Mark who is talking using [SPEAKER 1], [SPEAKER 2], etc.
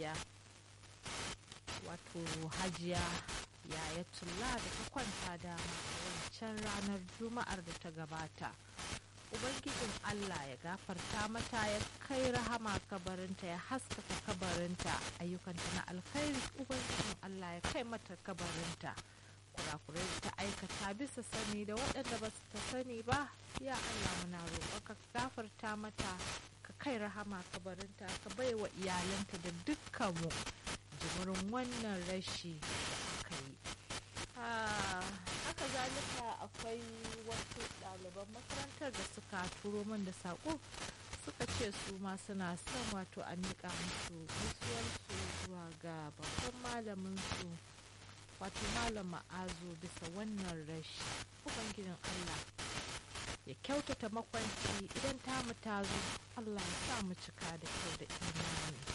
[SPEAKER 1] mahaifiya wato hajiya yayatulla da ta kwanta da wancan ranar juma'ar da ta gabata ubangijin allah ya gafarta mata ya kai rahama kabarinta ya haskaka kabarinta ayyukanta na alkhairi ubangijin allah ya kai mata kabarinta kurakurai da ta aikata bisa sani da waɗanda ba su ta sani ba ya allah muna roƙon ka gafarta mata ka kai rahama kabarinta ka bai wa iyalanta da dukkanmu jimirin wannan rashi da aka yi haka zalika akwai wasu ɗaliban makarantar da suka turo min da saƙo suka ce su ma suna son wato a miƙa musu gaisuwarsu zuwa ga babban malamin su wato malam ma'azu bisa wannan rashi ubangijin allah ya kyautata makwanci idan tamu ta zo allah ya sa mu cika da kyau da imani